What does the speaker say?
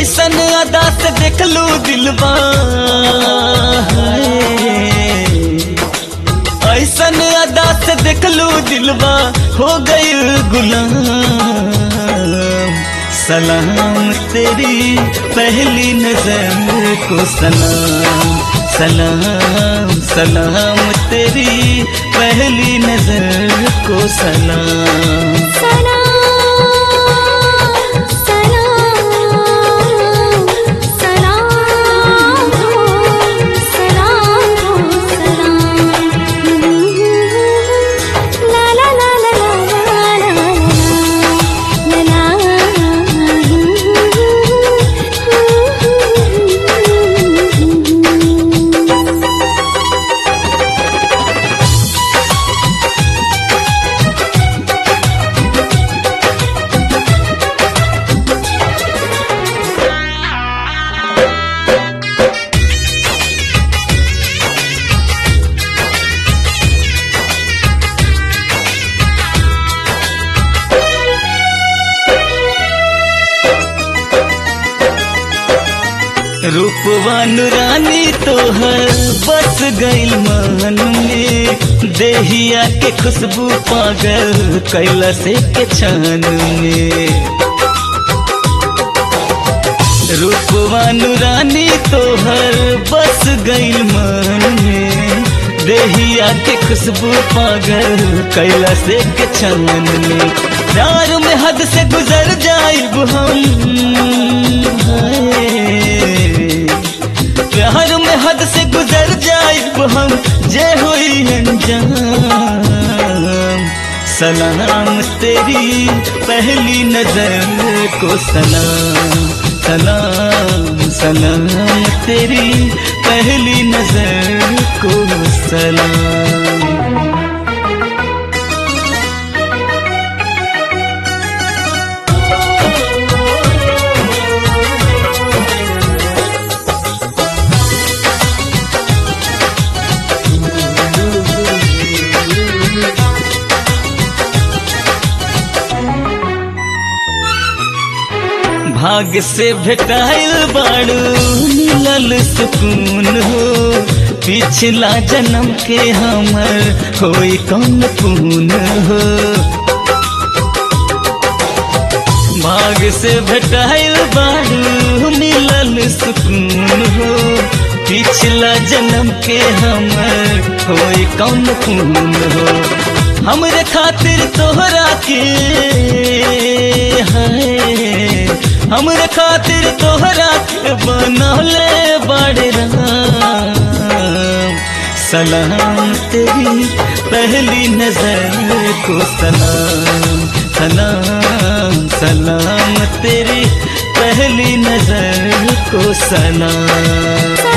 ऐसन अदा से देख लू दिलबा ऐसन अदा से देख लू दिलबा हो गई गुलाम सलाम तेरी पहली नजर को सलाम सलाम सलाम तेरी पहली नजर को सलाम सलाम सलाम सलाम सलाम सलाम ला ला ला ला ला ला ला रूपवान रानी तोहर बस गइल मन में देहिया के खुशबू पागल कैला से के छान में रूपवान रानी तोहर बस गइल मन में देहिया के खुशबू पागल कैला से के छान में प्यार में हद से गुजर जाइब हम हाय। प्यार में हद से गुजर जाइब हम जे हुई अंजाम सलाम तेरी पहली नजर को सलाम सलाम सलाम तेरी पहली नजर को सलाम भाग्य से भेटाइल बाड़ू मिलल सुकून हो पिछला जन्म के हमर कोई कौन पून हो भाग्य से भेटाइल बाड़ू मिलल सुकून हो पिछला जन्म के हमर कोई कौन पून हो हमरे खातिर तोहरा के है हमरे खातिर तोहरा के बनौले बड़े राम सलाम तेरी पहली नजर को सलाम सलाम सलाम तेरी पहली नजर को सलाम